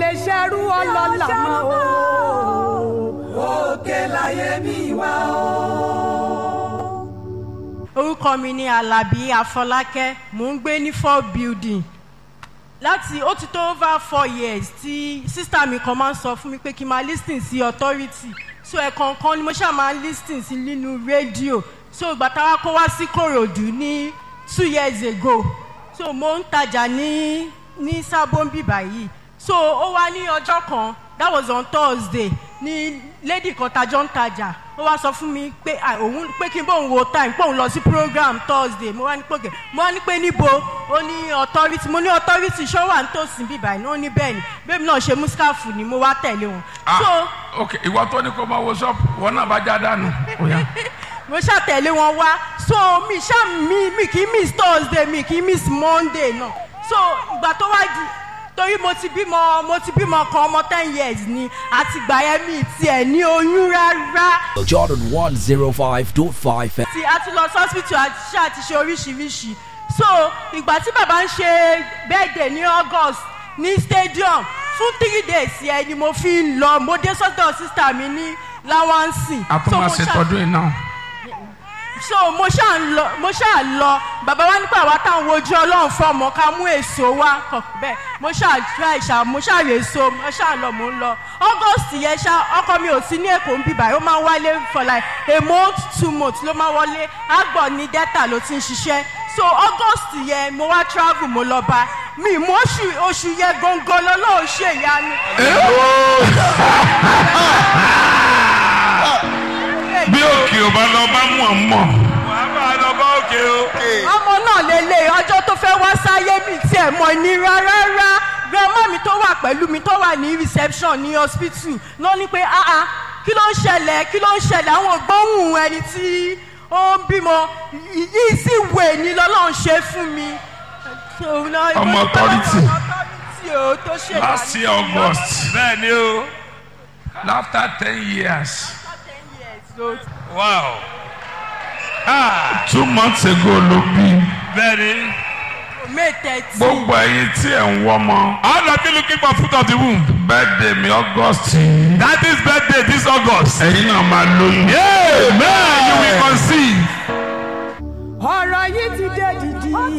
lè ṣerú ọlọ́lá mọ́ o. òkè láyé mi wá o. orúkọ mi ni alábí afọlákẹ́ mò ń gbé ní four building láti ó ti tó over four years tí sísá mi kan máa ń sọ fún mi pé kí n máa lis ten sí authority so ẹ̀kọ̀ọ̀kan ni mo ṣáà máa ń lis ten sí nínú rédíò so ìgbà táwa kó wá sí kòròdú ní two years ago so mo ń tajà ní ní sábọ́nbì báyìí so ó wá ní ọjọ́ kan that was on thursday ní lady kan tajọ́ ń tajà ó wá sọ fún mi pé ah, òun pé kí n bóun wo time pé òun lọ sí program thursday mo wá ní pé mo wá ní pé níbo ó ní authority mo ní authority ṣọ́ wà nítòsí bíbá iná ó ní bẹ́ẹ̀ ni bẹ́ẹ̀ mi náà ṣe muskafu ni mo wá tẹ̀lé wọn. so ah ok ìwọ tó ní kó máa wo ṣọ́ọ̀pù wọn náà bá já dànù. Ó yá. mo ṣàtẹ̀lé wọn wá so mi ṣá mi mi kì í miss thursday mi kì í miss monday náà so ìgbà tó wá di torí mo ti bímọ mo ti bímọ kan ọmọ ten years ni àti gbà yẹn mi tiẹ̀ ní oyún rárá Jordan 105.5 FM. tí a ti lọ sí hospital àti ṣe àti ṣe oríṣiríṣi so ìgbà tí bàbá ń ṣe birthday ní august ní stadium fún three days yẹn ni mo fi ń lọ mo dé sọ́dọ̀ sísá mi ní láwánsì. a tún máa ṣe tọdún yìí náà. so mo ṣáà ń lọ mo ṣáà lọ bàbá wa nípa àwa táwọn ojú ọlọ́run fọmọ ká mú èso wá kàn bẹ́ẹ̀ mo ṣáà try ṣá mo ṣáà rè so mo ṣáà lọ mo ń lọ august yẹn ṣá ọkọ mi ò sí ní èkó ń bíbá ó máa ń wálé for like a month two months ló máa wọlé àgbọ̀ ní delta ló ti ń ṣiṣẹ́ so august yẹn mo wá travel mo lọ bá mi mo oṣù oṣù yẹn gangan lọ́lọ́run ṣèyanu. bí òkè ò bá lọ bá mọ̀ mọ̀. wàá bá a lọ bá òkè o. ọmọ náà lélẹ̀ ọjọ́ tó fẹ́ wá sáyé mi tiẹ̀ mọ̀ nira rárá grandma mi tó wà pẹ̀lú mi tó wà ní reception ní hospital ló ní pé ah ah kí ló ń ṣẹlẹ̀ kí ló ń ṣẹlẹ̀ àwọn gbóhùn ẹni tí ó ń bímọ yìí sì wè ní lọ́lọ́run ṣe fún mi. Ọmọ authority. authority o tó ṣe last year august bẹ́ẹ̀ ni o. after ten years wow. Ah, two months ago ló bí bẹ́ẹ̀ ni. may thirteen gbogbo ẹyin tí ẹ̀ ń wọ́mọ all of you looking for fruit of the womb. birthday mi august yìí that is birthday this august. ẹ̀yin náà máa lóyún. amen you will conceive. ọ̀rọ̀ yìí ti dé dìdì.